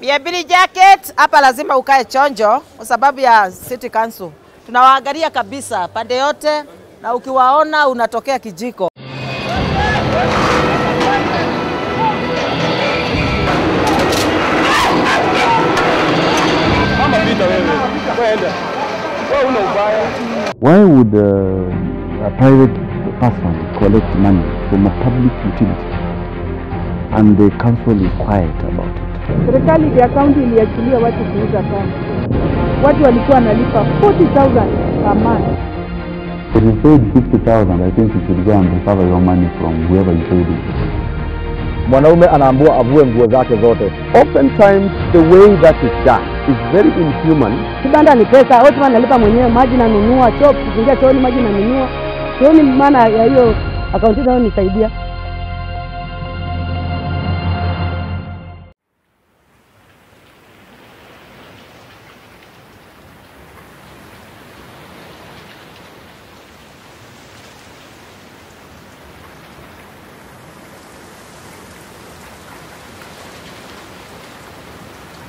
Miabili jacket hapa lazima ukae chonjo kwa sababu ya city council. Tunawaangalia kabisa pande yote, na ukiwaona unatokea kijiko. Why would uh, a private person collect money from a public utility and the council is quiet about it? Serikali ya kaunti iliachilia watu kuuza pombe. Watu walikuwa wanalipa 40,000 per month. If you paid 50,000, I think you should go and recover your money from whoever you paid it. Mwanaume anaambiwa avue nguo zake zote. Oftentimes the way that is done is very inhuman. Kibanda ni pesa, watu wanalipa mwenyewe, maji nanunua, choo, kuingia chooni maji nanunua. Sioni maana ya hiyo akaunti inayonisaidia.